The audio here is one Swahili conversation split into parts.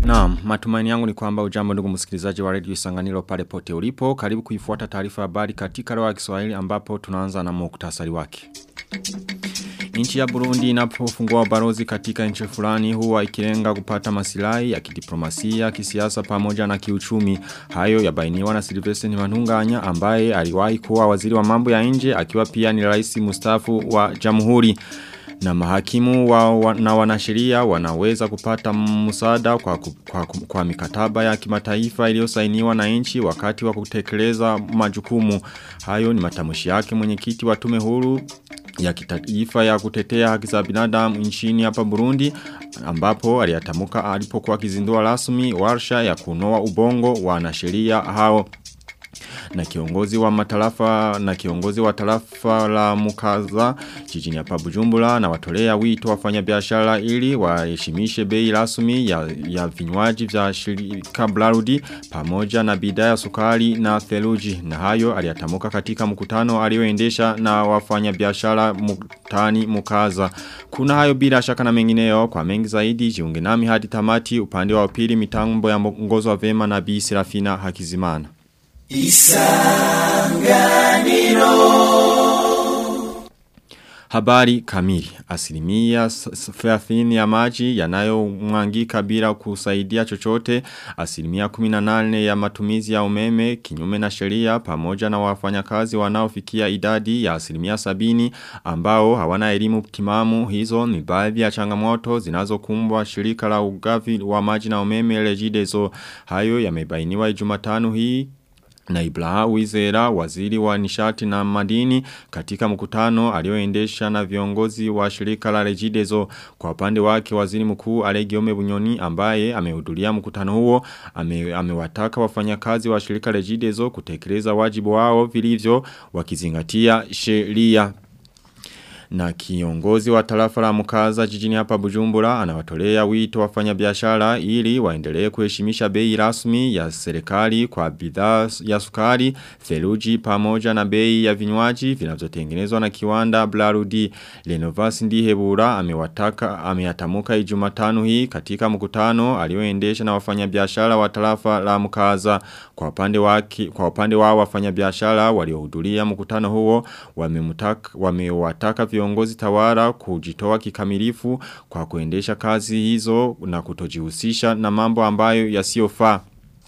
Naam, matumaini yangu ni kwamba ujambo ndugu msikilizaji wa Radio Isanganiro pale pote ulipo. Karibu kuifuata taarifa habari katika lugha ya Kiswahili ambapo tunaanza na muktasari wake. Nchi ya Burundi inapofungua balozi katika nchi fulani huwa ikilenga kupata masilahi ya kidiplomasia, kisiasa pamoja na kiuchumi. Hayo yabainiwa na Silvestre Ntibantunganya ambaye aliwahi kuwa waziri wa mambo ya nje akiwa pia ni rais mustafu wa Jamhuri na mahakimu wa, wa, na wanasheria wanaweza kupata msaada kwa, kwa, kwa mikataba ya kimataifa iliyosainiwa na nchi wakati wa kutekeleza majukumu. Hayo ni matamshi yake mwenyekiti wa tume huru ya kitaifa ya kutetea haki za binadamu nchini hapa Burundi ambapo aliyatamuka alipokuwa akizindua rasmi warsha ya kunoa ubongo wa wanasheria hao na kiongozi wa matarafa na kiongozi wa tarafa la Mukaza jijini hapa Bujumbura na watolea wito wafanya biashara ili waheshimishe bei rasmi ya, ya vinywaji vya shirika Blarudi pamoja na bidhaa ya sukari na theluji na hayo aliyatamuka katika mkutano alioendesha na wafanya biashara mutani Mukaza kuna hayo bila shaka na mengineyo kwa mengi zaidi jiunge nami hadi tamati upande wa pili mitambo ya ngozo wa vema na Bi Serafina Hakizimana Isanganiro Habari kamili. Asilimia 30 ya maji yanayo mwangika bila kusaidia chochote. Asilimia 18 ya matumizi ya umeme kinyume na sheria pamoja na wafanyakazi wanaofikia idadi ya asilimia 70 ambao hawana elimu timamu hizo ni baadhi ya changamoto zinazokumbwa shirika la ugavi wa maji na umeme Regideso. Hayo yamebainiwa Jumatano hii na Ibraha Wizera waziri wa nishati na madini katika mkutano alioendesha na viongozi wa shirika la Regideso kwa upande wake waziri mkuu Alegiome Bunyoni ambaye amehudhuria mkutano huo ame, amewataka wafanyakazi wa shirika Regideso kutekeleza wajibu wao vilivyo wakizingatia sheria na kiongozi wa tarafa la mkaza jijini hapa Bujumbura anawatolea wito wafanya biashara ili waendelee kuheshimisha bei rasmi ya serikali kwa bidhaa ya sukari, theluji pamoja na bei ya vinywaji vinavyotengenezwa na kiwanda Blarudi. Lenovas Ndihebura amewataka ameyatamuka Ijumatano hii katika mkutano alioendesha na wafanya biashara wa tarafa la mkaza kwa upande wake kwa upande wao wafanya biashara waliohudhuria mkutano huo wamemtaka wamewataka viongozi tawara kujitoa kikamilifu kwa kuendesha kazi hizo na kutojihusisha na mambo ambayo yasiyofaa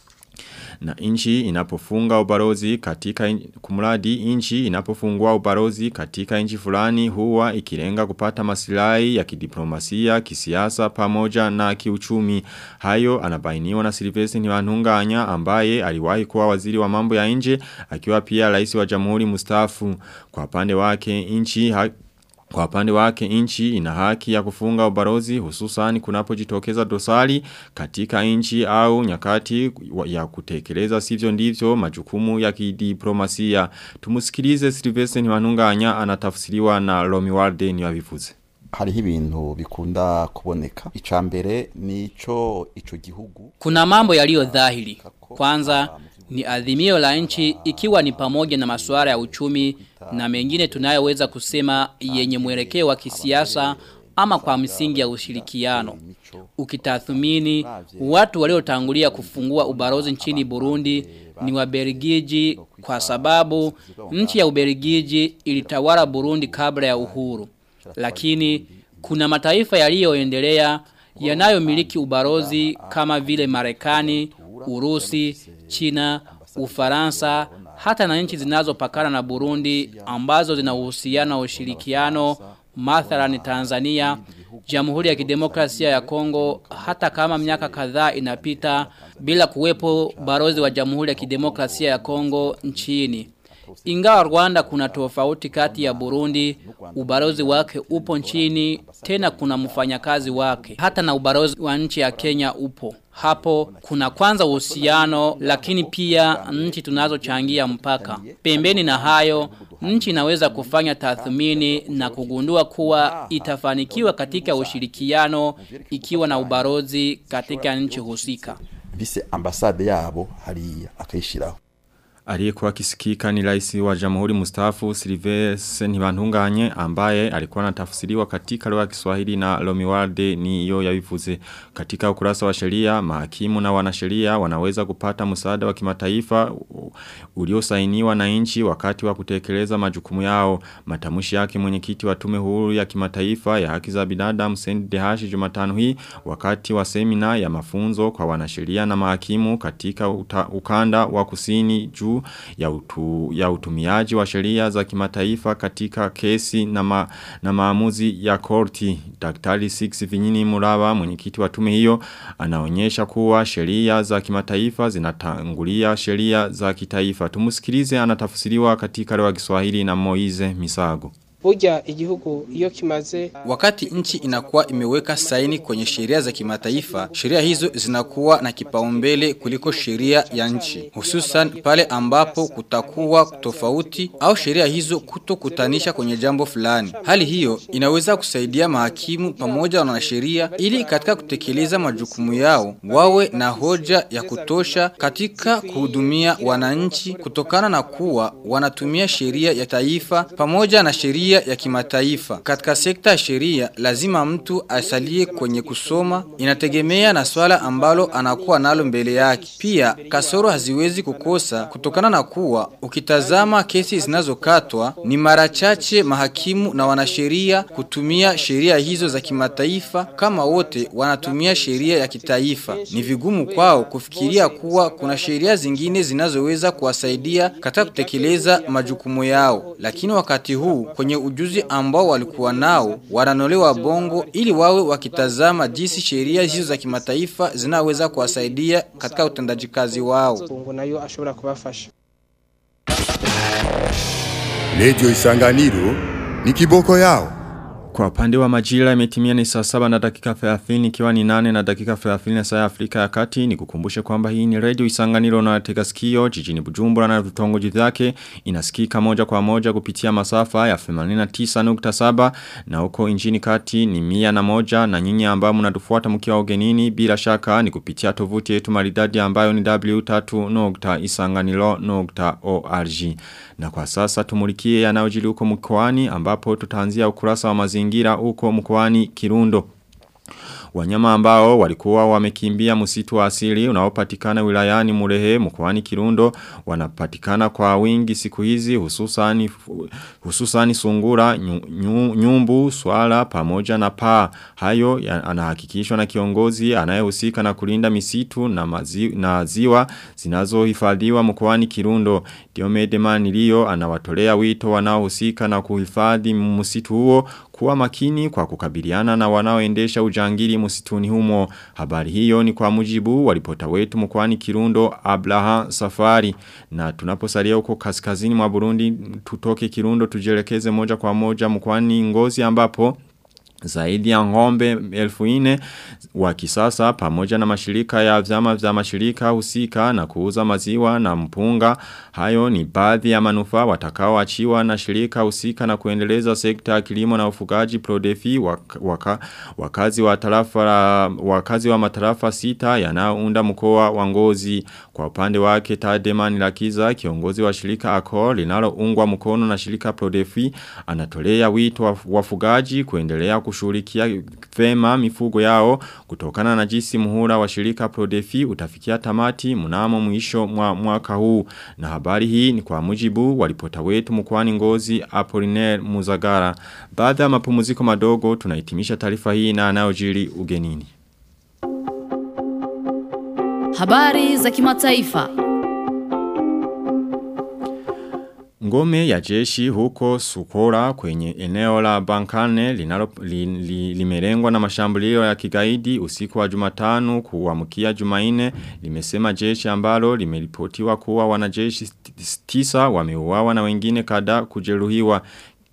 na inchi inapofunga ubarozi katika kumradi inchi inapofungua ubarozi katika inchi fulani huwa ikilenga kupata masilahi ya kidiplomasia, kisiasa pamoja na kiuchumi. Hayo anabainiwa na Silvestre Ntibantunganya ambaye aliwahi kuwa waziri wa mambo ya nje akiwa pia rais wa Jamhuri mustafu. Kwa pande wake inchi kwa pande wake inchi ina haki ya kufunga ubarozi hususani kunapojitokeza dosari katika inchi au nyakati ya kutekeleza sivyo ndivyo majukumu ya kidiplomasia. Tumusikilize Silvestre Ntibantunganya anatafsiriwa na Romi Walden yabivuze. hariho ibintu bikunda kuboneka icambere nico ico gihugu kuna mambo yaliyo dhahiri kwanza ni adhimio la nchi ikiwa ni pamoja na masuala ya uchumi na mengine tunayoweza kusema yenye mwelekeo wa kisiasa ama kwa msingi ya ushirikiano. Ukitathmini watu waliotangulia kufungua ubarozi nchini Burundi ni Waberigiji kwa sababu nchi ya Uberigiji ilitawala Burundi kabla ya uhuru. Lakini kuna mataifa yaliyoendelea yanayomiliki ubarozi kama vile Marekani, Urusi, China, Ufaransa, hata na nchi zinazopakana na Burundi ambazo zina uhusiano wa ushirikiano mathalan Tanzania, Jamhuri ya Kidemokrasia ya Kongo hata kama miaka kadhaa inapita bila kuwepo barozi wa Jamhuri ya Kidemokrasia ya Kongo nchini. Ingawa Rwanda kuna tofauti kati ya Burundi, ubarozi wake upo nchini, tena kuna mfanyakazi wake. Hata na ubarozi wa nchi ya Kenya upo. Hapo kuna kwanza uhusiano lakini pia nchi tunazochangia mpaka. Pembeni na hayo, nchi inaweza kufanya tathmini na kugundua kuwa itafanikiwa katika ushirikiano ikiwa na ubarozi katika nchi husika. bise ambasade yabo hariya akayishiraho Aliyekuwa kisikika ni rais wa jamhuri mustafu Silvestre Ntibantunganye ambaye alikuwa anatafsiriwa katika lugha ya Kiswahili na Lomiwalde ni yo yabivuze katika ukurasa wa sheria mahakimu na wanasheria wanaweza kupata msaada wa kimataifa uliosainiwa na nchi wakati wa kutekeleza majukumu yao matamshi yake mwenyekiti wa tume huru ya kimataifa ya haki za binadamu Sendi Dehashi Jumatano hii wakati wa semina ya mafunzo kwa wanasheria na mahakimu katika uta, ukanda wa kusini juu ya, utu, ya utumiaji wa sheria za kimataifa katika kesi na, ma, na maamuzi ya korti. Daktari Six Vinyini Muraba mwenyekiti wa tume hiyo anaonyesha kuwa sheria za kimataifa zinatangulia sheria za kitaifa. Tumusikilize anatafsiriwa katika lugha ya Kiswahili na Moize Misago. Burya igihugu iyo kimaze Wakati nchi inakuwa imeweka saini kwenye sheria za kimataifa, sheria hizo zinakuwa na kipaumbele kuliko sheria ya nchi, hususan pale ambapo kutakuwa tofauti au sheria hizo kutokutanisha kwenye jambo fulani. Hali hiyo inaweza kusaidia mahakimu pamoja na wanasheria ili katika kutekeleza majukumu yao wawe na hoja ya kutosha katika kuhudumia wananchi kutokana na kuwa wanatumia sheria ya taifa pamoja na sheria ya kimataifa. Katika sekta ya sheria lazima mtu asalie kwenye kusoma, inategemea na swala ambalo anakuwa nalo mbele yake. Pia kasoro haziwezi kukosa kutokana na kuwa ukitazama kesi zinazokatwa ni mara chache mahakimu na wanasheria kutumia sheria hizo za kimataifa kama wote wanatumia sheria ya kitaifa. Ni vigumu kwao kufikiria kuwa kuna sheria zingine zinazoweza kuwasaidia katika kutekeleza majukumu yao. Lakini wakati huu kwenye ujuzi ambao walikuwa nao wananolewa bongo ili wawe wakitazama jinsi sheria hizo za kimataifa zinaweza kuwasaidia katika utendaji kazi wao. ngo nayo ashobora kubafasha Radio Isanganiro ni kiboko yao. Kwa upande wa majira imetimia ni saa saba na dakika 30 ikiwa ni nane na dakika 30 na saa ya Afrika ya kati ni kukumbushe kwamba hii ni radio isanganiro na tega sikio jijini Bujumbura na vitongoji vyake inasikika moja kwa moja kupitia masafa ya 89.7 na huko injini kati ni mia na moja na nyinyi ambao mnatufuata mkiwa ugenini bila shaka ni kupitia tovuti yetu maridadi ambayo ni w3.isanganiro.org na kwa sasa tumulikie yanayojiri huko mkoani ambapo tutaanzia ukurasa wa mazingira huko mkoani Kirundo. Wanyama ambao walikuwa wamekimbia msitu wa asili unaopatikana wilayani Murehe mkoani Kirundo wanapatikana kwa wingi siku hizi hususani hususani sungura nyu, nyu, nyumbu swala pamoja na paa hayo anahakikishwa na kiongozi anayehusika na kulinda misitu na mazi, na ziwa zinazohifadhiwa mkoani Kirundo Diomede Manilio anawatolea wito wanaohusika na kuhifadhi msitu huo kuwa makini kwa kukabiliana na wanaoendesha ujangili msituni humo. Habari hiyo ni kwa mujibu walipota wetu mkwani Kirundo Abraha Safari. Na tunaposalia huko kaskazini mwa Burundi tutoke Kirundo tujelekeze moja kwa moja mkwani Ngozi ambapo zaidi ya ngombe elfu ine wa kisasa pamoja na mashirika ya vyama vya mashirika husika na kuuza maziwa na mpunga. Hayo ni baadhi ya manufaa watakao achiwa na shirika husika na kuendeleza sekta ya kilimo na ufugaji Prodefi waka, waka, wakazi wa tarafa wakazi wa matarafa sita yanayounda mkoa wa Ngozi. Kwa upande wake Tademani Lakiza kiongozi wa shirika Accor linaloungwa mkono na shirika Prodefi anatolea wito wafugaji kuendelea kushughulikia vema mifugo yao kutokana na jinsi muhula wa shirika Prodefi utafikia tamati mnamo mwisho mwa mwaka huu na habari hii ni kwa mujibu walipota wetu mkwani ngozi Apollinaire Muzagara baada ya mapumziko madogo tunahitimisha taarifa hii na anayojiri ugenini Habari za kimataifa Ngome ya jeshi huko Sukora kwenye eneo la Bankane linalo, li, li, limerengwa na mashambulio ya kigaidi usiku wa jumatano kuamkia jumaine limesema jeshi ambalo limeripotiwa kuwa wanajeshi tisa wameuawa na wengine kada kujeruhiwa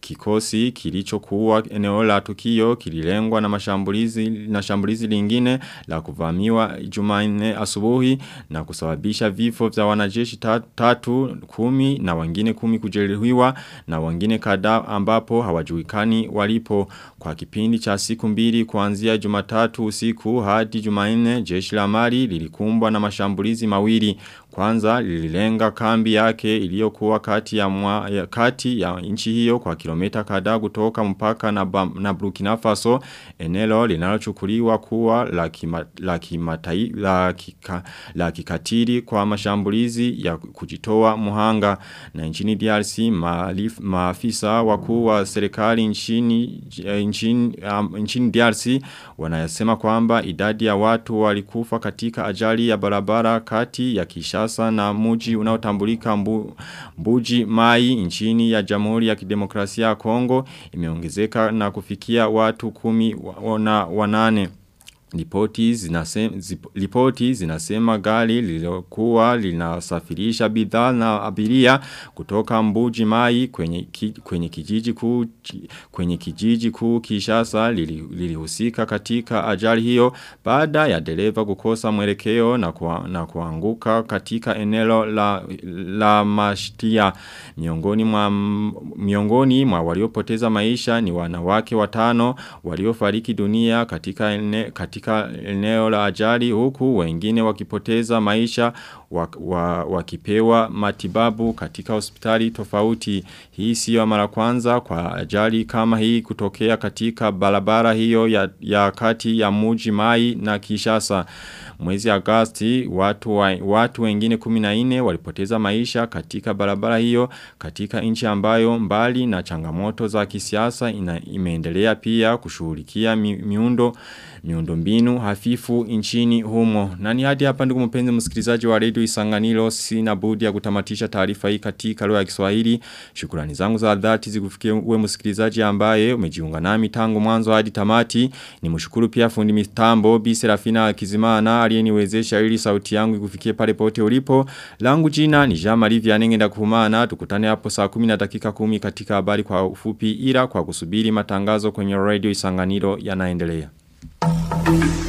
kikosi kilichokuwa eneo la tukio kililengwa na mashambulizi na shambulizi lingine la kuvamiwa Jumanne asubuhi na kusababisha vifo vya wanajeshi tatu kumi na wengine kumi kujeruhiwa na wengine kadhaa ambapo hawajulikani walipo kwa kipindi cha siku mbili kuanzia Jumatatu usiku hadi Jumanne jeshi la Mali lilikumbwa na mashambulizi mawili kwanza lililenga kambi yake iliyokuwa kati ya, mwa, ya kati ya nchi hiyo kwa kilomita kadhaa kutoka mpaka na, ba, na Burkina Faso eneo linalochukuliwa kuwa la kima, la, kimatai, la, kika, la kikatili kwa mashambulizi ya kujitoa muhanga na nchini DRC maalif, maafisa wakuu wa serikali nchini, nchini, um, nchini DRC wanayasema kwamba idadi ya watu walikufa katika ajali ya barabara kati ya Kishasa na muji unaotambulika mbu, mbuji mai nchini ya Jamhuri ya Kidemokrasia ya Kongo imeongezeka na kufikia watu kumi na wanane. Ripoti zinasema, ripoti zinasema gari lililokuwa linasafirisha bidhaa na abiria kutoka mbuji mai kwenye, ki, kwenye kijiji kuu kwenye kijiji kuu Kishasa lilihusika lili katika ajali hiyo baada ya dereva kukosa mwelekeo na, kwa, na kuanguka katika eneo la, la mashtia miongoni mwa miongoni mwa waliopoteza maisha ni wanawake watano waliofariki dunia katika ene, katika katika eneo la ajali huku wengine wakipoteza maisha wakipewa wa, wa matibabu katika hospitali tofauti. Hii sio mara kwanza kwa ajali kama hii kutokea katika barabara hiyo ya, ya kati ya muji mai na kishasa. Mwezi Agosti watu, wa, watu wengine 14 walipoteza maisha katika barabara hiyo katika nchi ambayo mbali na changamoto za kisiasa ina, imeendelea pia kushughulikia mi, miundo miundo mbinu hafifu nchini humo. Na ni hadi hapa ndugu mpenzi msikilizaji wa Radio Isanganiro sina budi ya kutamatisha taarifa hii katika lugha ya Kiswahili. Shukrani zangu za dhati zikufikie uwe msikilizaji ambaye umejiunga nami tangu mwanzo hadi tamati. Nimshukuru pia fundi mitambo Bi Serafina Kizimana aliyeniwezesha ili sauti yangu ikufikie pale pote ulipo. Langu jina ni Jean Marie Vianenge ndakuhumana. Tukutane hapo saa 10 na dakika 10 katika habari kwa ufupi ila kwa kusubiri matangazo kwenye Radio Isanganiro yanaendelea. Thank you.